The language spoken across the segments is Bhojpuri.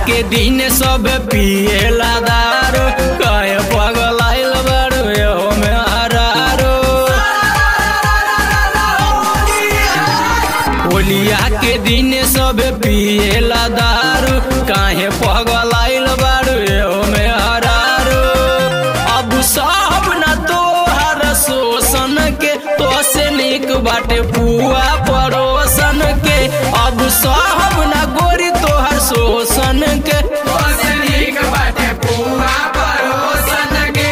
के दिन सब पिएला दारू कहे पगलाइल बारू एहो में हरारू होलिया के दिन सब पिएला दारू काहे पगलाइल बारू एहो में हरारू अब सब न तोहर शोषण के तो से निक बाटे पुआ पड़ोसन के अब सब न गोरी तोहर शोषण के तो से निक बाटे पुआ पड़ोसन के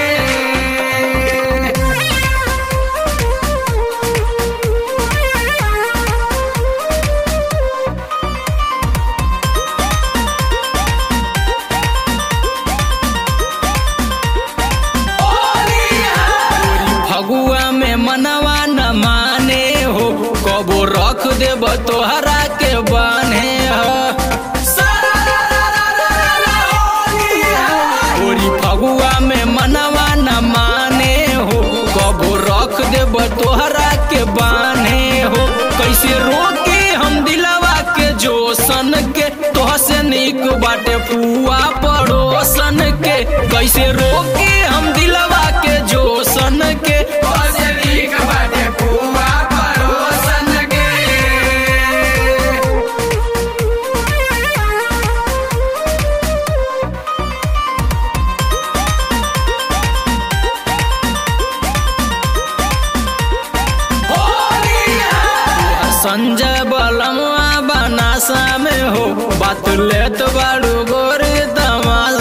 फगुआ में मनवा न माने हो कबो रख देब तोहरा के बाने हो ओरी फगुआ में मनवा न माने हो कबो रख देब तोहरा के बाने हो कैसे रोके हम दिलवा के जोसन के तोह से निक बाटे पुआ पड़ोसन के कैसे रोके हम दिलवा के जोसन के तोह से निक बाटे पुआ पड़ोसन के संजय बलमुआ बनासा में हो बात लेत बाड़ू गोरी तमाशा